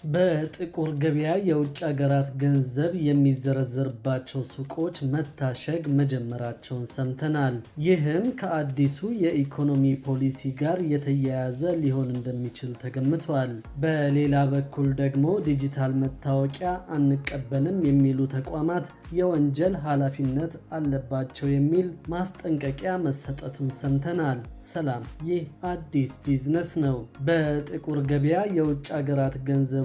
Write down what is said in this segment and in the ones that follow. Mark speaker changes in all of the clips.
Speaker 1: በጥቁር ገበያ የውጭ ሀገራት ገንዘብ የሚዘረዘርባቸው ሱቆች መታሸግ መጀመራቸውን ሰምተናል። ይህም ከአዲሱ የኢኮኖሚ ፖሊሲ ጋር የተያያዘ ሊሆን እንደሚችል ተገምቷል። በሌላ በኩል ደግሞ ዲጂታል መታወቂያ አንቀበልም የሚሉ ተቋማት የወንጀል ኃላፊነት አለባቸው የሚል ማስጠንቀቂያ መሰጠቱን ሰምተናል። ሰላም፣ ይህ አዲስ ቢዝነስ ነው። በጥቁር ገበያ የውጭ ሀገራት ገንዘቦች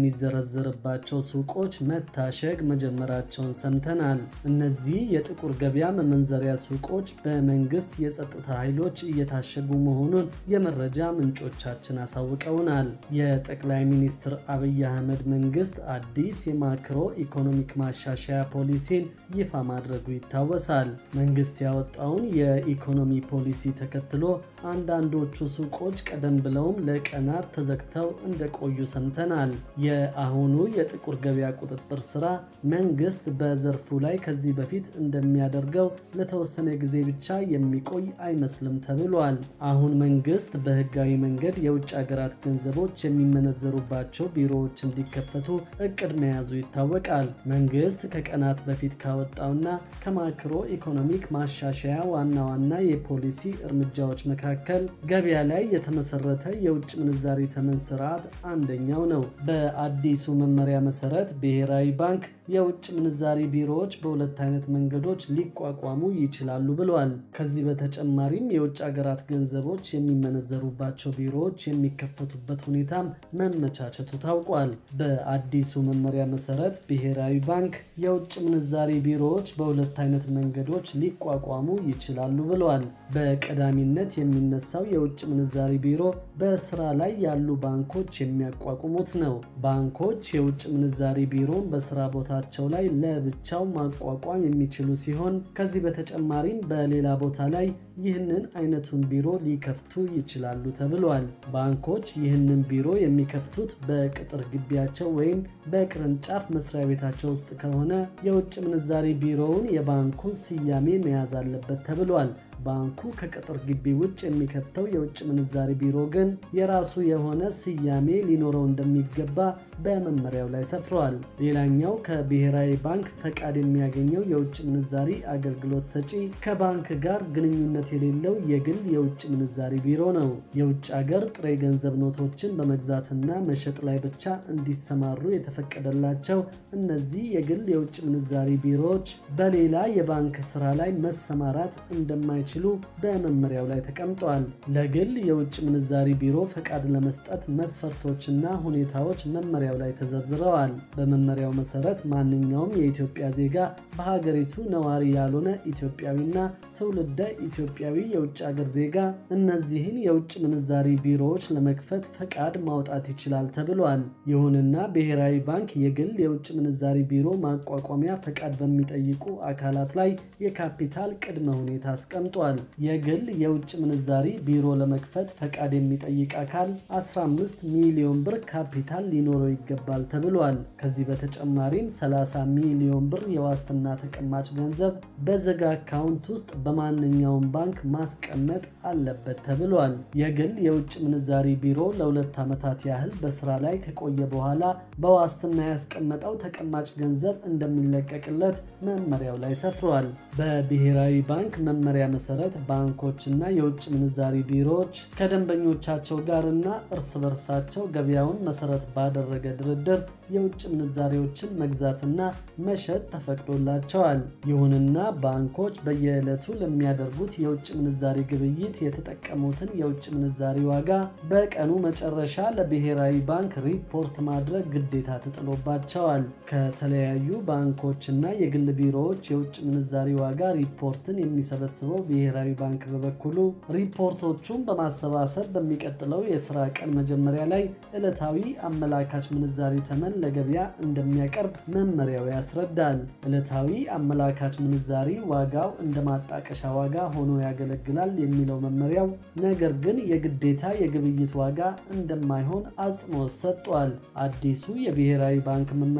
Speaker 1: የሚዘረዘርባቸው ሱቆች መታሸግ መጀመራቸውን ሰምተናል። እነዚህ የጥቁር ገበያ መመንዘሪያ ሱቆች በመንግስት የጸጥታ ኃይሎች እየታሸጉ መሆኑን የመረጃ ምንጮቻችን አሳውቀውናል። የጠቅላይ ሚኒስትር አብይ አህመድ መንግስት አዲስ የማክሮ ኢኮኖሚክ ማሻሻያ ፖሊሲን ይፋ ማድረጉ ይታወሳል። መንግስት ያወጣውን የኢኮኖሚ ፖሊሲ ተከትሎ አንዳንዶቹ ሱቆች ቀደም ብለውም ለቀናት ተዘግተው እንደቆዩ ሰምተናል። የአሁኑ የጥቁር ገበያ ቁጥጥር ስራ መንግስት በዘርፉ ላይ ከዚህ በፊት እንደሚያደርገው ለተወሰነ ጊዜ ብቻ የሚቆይ አይመስልም ተብሏል። አሁን መንግስት በህጋዊ መንገድ የውጭ ሀገራት ገንዘቦች የሚመነዘሩባቸው ቢሮዎች እንዲከፈቱ እቅድ መያዙ ይታወቃል። መንግስት ከቀናት በፊት ካወጣውና ከማክሮ ኢኮኖሚክ ማሻሻያ ዋና ዋና የፖሊሲ እርምጃዎች መካከል ገበያ ላይ የተመሰረተ የውጭ ምንዛሪ ተመን ስርዓት አንደኛው ነው። በአዲሱ መመሪያ መሰረት ብሔራዊ ባንክ የውጭ ምንዛሪ ቢሮዎች በሁለት አይነት መንገዶች ሊቋቋሙ ይችላሉ ብለዋል። ከዚህ በተጨማሪም የውጭ ሀገራት ገንዘቦች የሚመነዘሩባቸው ቢሮዎች የሚከፈቱበት ሁኔታም መመቻቸቱ ታውቋል። በአዲሱ መመሪያ መሰረት ብሔራዊ ባንክ የውጭ ምንዛሪ ቢሮዎች በሁለት አይነት መንገዶች ሊቋቋሙ ይችላሉ ብለዋል። በቀዳሚነት የሚነሳው የውጭ ምንዛሪ ቢሮ በስራ ላይ ያሉ ባንኮች የሚያቋቁሙት ነው። ባንኮች የውጭ ምንዛሪ ቢሮን በስራ ቦታቸው ላይ ለብቻው ማቋቋም የሚችሉ ሲሆን ከዚህ በተጨማሪም በሌላ ቦታ ላይ ይህንን አይነቱን ቢሮ ሊከፍቱ ይችላሉ ተብሏል። ባንኮች ይህንን ቢሮ የሚከፍቱት በቅጥር ግቢያቸው ወይም በቅርንጫፍ መስሪያ ቤታቸው ውስጥ ከሆነ የውጭ ምንዛሪ ቢሮውን የባንኩን ስያሜ መያዝ አለበት ተብሏል። ባንኩ ከቅጥር ግቢ ውጭ የሚከፍተው የውጭ ምንዛሪ ቢሮ ግን የራሱ የሆነ ስያሜ ሊኖረው እንደሚገባ በመመሪያው ላይ ሰፍረዋል። ሌላኛው ከብሔራዊ ባንክ ፈቃድ የሚያገኘው የውጭ ምንዛሪ አገልግሎት ሰጪ ከባንክ ጋር ግንኙነት የሌለው የግል የውጭ ምንዛሪ ቢሮ ነው። የውጭ አገር ጥሬ ገንዘብ ኖቶችን በመግዛትና መሸጥ ላይ ብቻ እንዲሰማሩ የተፈቀደላቸው እነዚህ የግል የውጭ ምንዛሪ ቢሮዎች በሌላ የባንክ ስራ ላይ መሰማራት እንደማይ ችሉ በመመሪያው ላይ ተቀምጧል። ለግል የውጭ ምንዛሪ ቢሮ ፈቃድ ለመስጠት መስፈርቶችና ሁኔታዎች መመሪያው ላይ ተዘርዝረዋል። በመመሪያው መሰረት ማንኛውም የኢትዮጵያ ዜጋ በሀገሪቱ ነዋሪ ያልሆነ ኢትዮጵያዊና ትውልደ ኢትዮጵያዊ የውጭ ሀገር ዜጋ እነዚህን የውጭ ምንዛሪ ቢሮዎች ለመክፈት ፈቃድ ማውጣት ይችላል ተብሏል። ይሁንና ብሔራዊ ባንክ የግል የውጭ ምንዛሪ ቢሮ ማቋቋሚያ ፈቃድ በሚጠይቁ አካላት ላይ የካፒታል ቅድመ ሁኔታ አስቀምጧል። የግል የውጭ ምንዛሪ ቢሮ ለመክፈት ፈቃድ የሚጠይቅ አካል 15 ሚሊዮን ብር ካፒታል ሊኖረው ይገባል ተብሏል። ከዚህ በተጨማሪም 30 ሚሊዮን ብር የዋስትና ተቀማጭ ገንዘብ በዝግ አካውንት ውስጥ በማንኛውም ባንክ ማስቀመጥ አለበት ተብሏል። የግል የውጭ ምንዛሪ ቢሮ ለሁለት ዓመታት ያህል በስራ ላይ ከቆየ በኋላ በዋስትና ያስቀመጠው ተቀማጭ ገንዘብ እንደሚለቀቅለት መመሪያው ላይ ሰፍሯል። በብሔራዊ ባንክ መመሪያ መሰረት ባንኮችና የውጭ ምንዛሪ ቢሮዎች ከደንበኞቻቸው ጋርና እርስ በርሳቸው ገበያውን መሰረት ባደረገ ድርድር የውጭ ምንዛሪዎችን መግዛትና መሸጥ ተፈቅዶላቸዋል። ይሁንና ባንኮች በየዕለቱ ለሚያደርጉት የውጭ ምንዛሪ ግብይት የተጠቀሙትን የውጭ ምንዛሪ ዋጋ በቀኑ መጨረሻ ለብሔራዊ ባንክ ሪፖርት ማድረግ ግዴታ ተጥሎባቸዋል። ከተለያዩ ባንኮችና የግል ቢሮዎች የውጭ ምንዛሪ ዋጋ ሪፖርትን የሚሰበስበው ብሔራዊ ባንክ በበኩሉ ሪፖርቶቹን በማሰባሰብ በሚቀጥለው የስራ ቀን መጀመሪያ ላይ ዕለታዊ አመላካች ምንዛሪ ተመን ለገበያ እንደሚያቀርብ መመሪያው ያስረዳል። ዕለታዊ አመላካች ምንዛሪ ዋጋው እንደ ማጣቀሻ ዋጋ ሆኖ ያገለግላል የሚለው መመሪያው ነገር ግን የግዴታ የግብይት ዋጋ እንደማይሆን አጽንኦት ሰጥቷል። አዲሱ የብሔራዊ ባንክ መመሪያ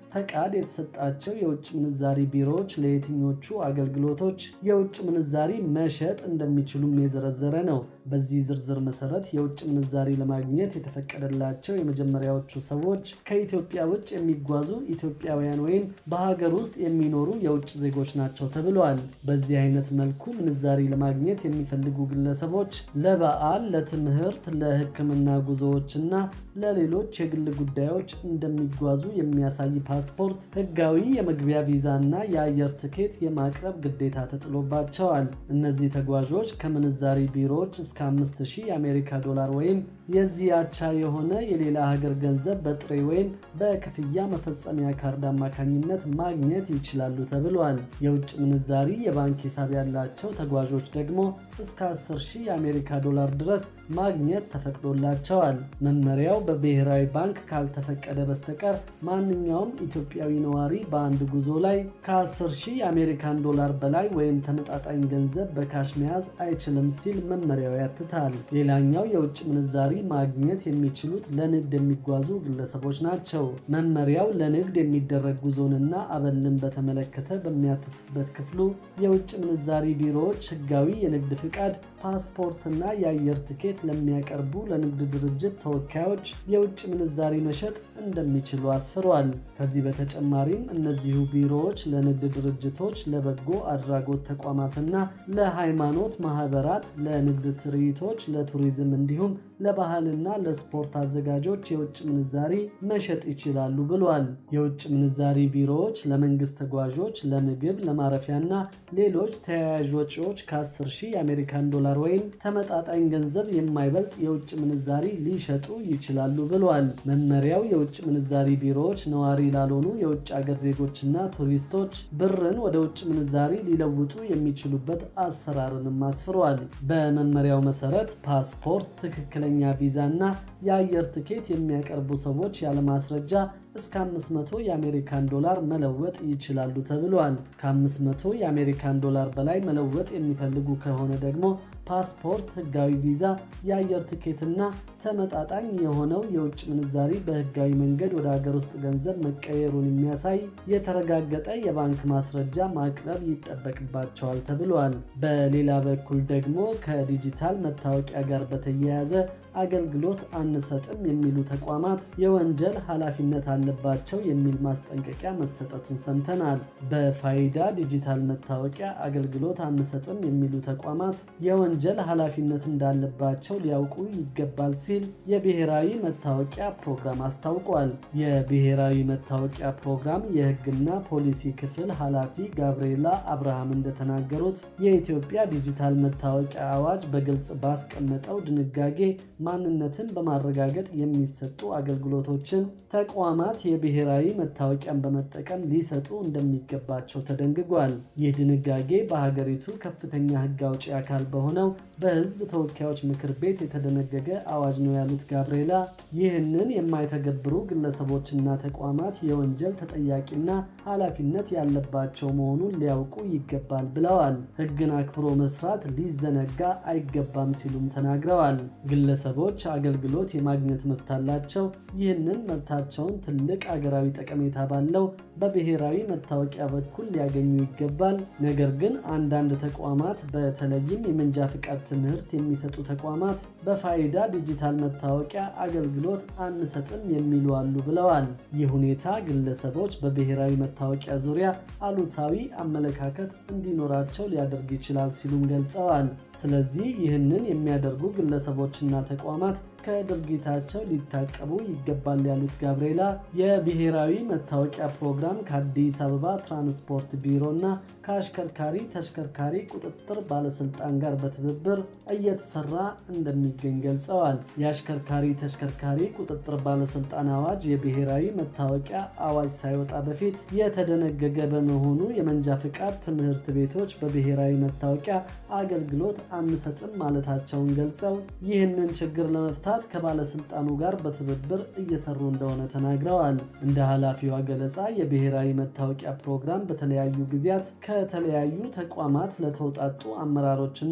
Speaker 1: ፈቃድ የተሰጣቸው የውጭ ምንዛሪ ቢሮዎች ለየትኞቹ አገልግሎቶች የውጭ ምንዛሪ መሸጥ እንደሚችሉም የዘረዘረ ነው። በዚህ ዝርዝር መሰረት የውጭ ምንዛሪ ለማግኘት የተፈቀደላቸው የመጀመሪያዎቹ ሰዎች ከኢትዮጵያ ውጭ የሚጓዙ ኢትዮጵያውያን ወይም በሀገር ውስጥ የሚኖሩ የውጭ ዜጎች ናቸው ተብሏል። በዚህ አይነት መልኩ ምንዛሪ ለማግኘት የሚፈልጉ ግለሰቦች ለበዓል፣ ለትምህርት፣ ለሕክምና ጉዞዎችና ለሌሎች የግል ጉዳዮች እንደሚጓዙ የሚያሳይ ፓስፖርት፣ ህጋዊ የመግቢያ ቪዛ እና የአየር ትኬት የማቅረብ ግዴታ ተጥሎባቸዋል። እነዚህ ተጓዦች ከምንዛሪ ቢሮዎች እስከ 5000 የአሜሪካ ዶላር ወይም የዚህ አቻ የሆነ የሌላ ሀገር ገንዘብ በጥሬ ወይም በክፍያ መፈጸሚያ ካርድ አማካኝነት ማግኘት ይችላሉ ተብሏል። የውጭ ምንዛሪ የባንክ ሂሳብ ያላቸው ተጓዦች ደግሞ እስከ 10000 የአሜሪካ ዶላር ድረስ ማግኘት ተፈቅዶላቸዋል። መመሪያው በብሔራዊ ባንክ ካልተፈቀደ በስተቀር ማንኛውም ኢትዮጵያዊ ነዋሪ በአንድ ጉዞ ላይ ከ10000 የአሜሪካን ዶላር በላይ ወይም ተመጣጣኝ ገንዘብ በካሽ መያዝ አይችልም ሲል መመሪያው ያትታል። ሌላኛው የውጭ ምንዛሪ ማግኘት የሚችሉት ለንግድ የሚጓዙ ግለሰቦች ናቸው። መመሪያው ለንግድ የሚደረግ ጉዞንና አበልን በተመለከተ በሚያትትበት ክፍሉ የውጭ ምንዛሪ ቢሮዎች ህጋዊ የንግድ ፍቃድ፣ ፓስፖርትና የአየር ትኬት ለሚያቀርቡ ለንግድ ድርጅት ተወካዮች የውጭ ምንዛሪ መሸጥ እንደሚችሉ አስፍሯል። ከዚህ በተጨማሪም እነዚሁ ቢሮዎች ለንግድ ድርጅቶች፣ ለበጎ አድራጎት ተቋማትና ለሃይማኖት ማህበራት፣ ለንግድ ትርኢቶች፣ ለቱሪዝም እንዲሁም ለባህልና ለስፖርት አዘጋጆች የውጭ ምንዛሪ መሸጥ ይችላሉ ብሏል። የውጭ ምንዛሪ ቢሮዎች ለመንግስት ተጓዦች ለምግብ፣ ለማረፊያና ሌሎች ተያያዥ ወጪዎች ከ10 ሺህ የአሜሪካን ዶላር ወይም ተመጣጣኝ ገንዘብ የማይበልጥ የውጭ ምንዛሪ ሊሸጡ ይችላሉ ብሏል። መመሪያው የውጭ ምንዛሪ ቢሮዎች ነዋሪ ላልሆኑ የውጭ አገር ዜጎችና ቱሪስቶች ብርን ወደ ውጭ ምንዛሪ ሊለውጡ የሚችሉበት አሰራርንም አስፍሯል። በመመሪያው መሰረት ፓስፖርት፣ ትክክለኛ ቪዛ እና የአየር ትኬት የሚያቀርቡ ሰዎች ያለማስረጃ እስከ 500 የአሜሪካን ዶላር መለወጥ ይችላሉ ተብሏል። ከ500 የአሜሪካን ዶላር በላይ መለወጥ የሚፈልጉ ከሆነ ደግሞ ፓስፖርት፣ ህጋዊ ቪዛ፣ የአየር ትኬትና ተመጣጣኝ የሆነው የውጭ ምንዛሪ በህጋዊ መንገድ ወደ ሀገር ውስጥ ገንዘብ መቀየሩን የሚያሳይ የተረጋገጠ የባንክ ማስረጃ ማቅረብ ይጠበቅባቸዋል ተብሏል። በሌላ በኩል ደግሞ ከዲጂታል መታወቂያ ጋር በተያያዘ አገልግሎት አንሰጥም የሚሉ ተቋማት የወንጀል ኃላፊነት አለባቸው የሚል ማስጠንቀቂያ መሰጠቱን ሰምተናል። በፋይዳ ዲጂታል መታወቂያ አገልግሎት አንሰጥም የሚሉ ተቋማት የወንጀል ኃላፊነት እንዳለባቸው ሊያውቁ ይገባል ሲል የብሔራዊ መታወቂያ ፕሮግራም አስታውቋል። የብሔራዊ መታወቂያ ፕሮግራም የህግና ፖሊሲ ክፍል ኃላፊ ጋብርኤላ አብርሃም እንደተናገሩት የኢትዮጵያ ዲጂታል መታወቂያ አዋጅ በግልጽ ባስቀመጠው ድንጋጌ ማንነትን በማረጋገጥ የሚሰጡ አገልግሎቶችን ተቋማት የብሔራዊ መታወቂያን በመጠቀም ሊሰጡ እንደሚገባቸው ተደንግጓል። ይህ ድንጋጌ በሀገሪቱ ከፍተኛ ህግ አውጪ አካል በሆነው በህዝብ ተወካዮች ምክር ቤት የተደነገገ አዋጅ ነው ያሉት ጋብርኤላ ይህንን የማይተገብሩ ግለሰቦችና ተቋማት የወንጀል ተጠያቂና ኃላፊነት ያለባቸው መሆኑን ሊያውቁ ይገባል ብለዋል። ህግን አክብሮ መስራት ሊዘነጋ አይገባም ሲሉም ተናግረዋል። ግለሰቦች አገልግሎት የማግኘት መብት አላቸው። ይህንን መብታቸውን ትልቅ አገራዊ ጠቀሜታ ባለው በብሔራዊ መታወቂያ በኩል ሊያገኙ ይገባል። ነገር ግን አንዳንድ ተቋማት በተለይም የመንጃ ፍቃድ ትምህርት የሚሰጡ ተቋማት በፋይዳ ዲጂታል መታወቂያ አገልግሎት አንሰጥም የሚሉ አሉ ብለዋል። ይህ ሁኔታ ግለሰቦች በብሔራዊ መታወቂያ ዙሪያ አሉታዊ አመለካከት እንዲኖራቸው ሊያደርግ ይችላል ሲሉም ገልጸዋል። ስለዚህ ይህንን የሚያደርጉ ግለሰቦችና ተቋማት ከድርጊታቸው ሊታቀቡ ይገባል ያሉት ጋብርኤላ የብሔራዊ መታወቂያ ፕሮግራም ከአዲስ አበባ ትራንስፖርት ቢሮ እና ከአሽከርካሪ ተሽከርካሪ ቁጥጥር ባለስልጣን ጋር በትብብር እየተሰራ እንደሚገኝ ገልጸዋል። የአሽከርካሪ ተሽከርካሪ ቁጥጥር ባለስልጣን አዋጅ የብሔራዊ መታወቂያ አዋጅ ሳይወጣ በፊት የተደነገገ በመሆኑ የመንጃ ፍቃድ ትምህርት ቤቶች በብሔራዊ መታወቂያ አገልግሎት አንሰጥም ማለታቸውን ገልጸው ይህንን ችግር ለመፍታት ከባለስልጣኑ ጋር በትብብር እየሰሩ እንደሆነ ተናግረዋል። እንደ ኃላፊዋ ገለጻ የብሔራዊ መታወቂያ ፕሮግራም በተለያዩ ጊዜያት ከተለያዩ ተቋማት ለተውጣጡ አመራሮችና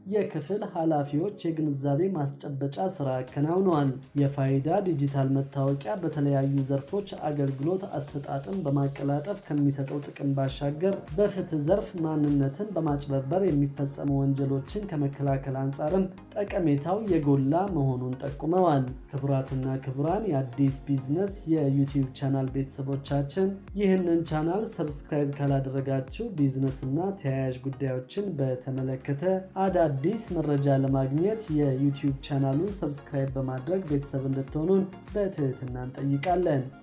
Speaker 1: የክፍል ኃላፊዎች የግንዛቤ ማስጨበጫ ስራ አከናውነዋል። የፋይዳ ዲጂታል መታወቂያ በተለያዩ ዘርፎች አገልግሎት አሰጣጥን በማቀላጠፍ ከሚሰጠው ጥቅም ባሻገር በፍትህ ዘርፍ ማንነትን በማጭበርበር የሚፈጸሙ ወንጀሎችን ከመከላከል አንጻርም ጠቀሜታው የጎላ መሆኑን ጠቁመዋል። ክቡራትና ክቡራን የአዲስ ቢዝነስ የዩቲዩብ ቻናል ቤተሰቦቻችን ይህንን ቻናል ሰብስክራይብ ካላደረጋችሁ ቢዝነስ እና ተያያዥ ጉዳዮችን በተመለከተ አዳዲስ መረጃ ለማግኘት የዩቲዩብ ቻናሉን ሰብስክራይብ በማድረግ ቤተሰብ እንድትሆኑን በትህትና እንጠይቃለን።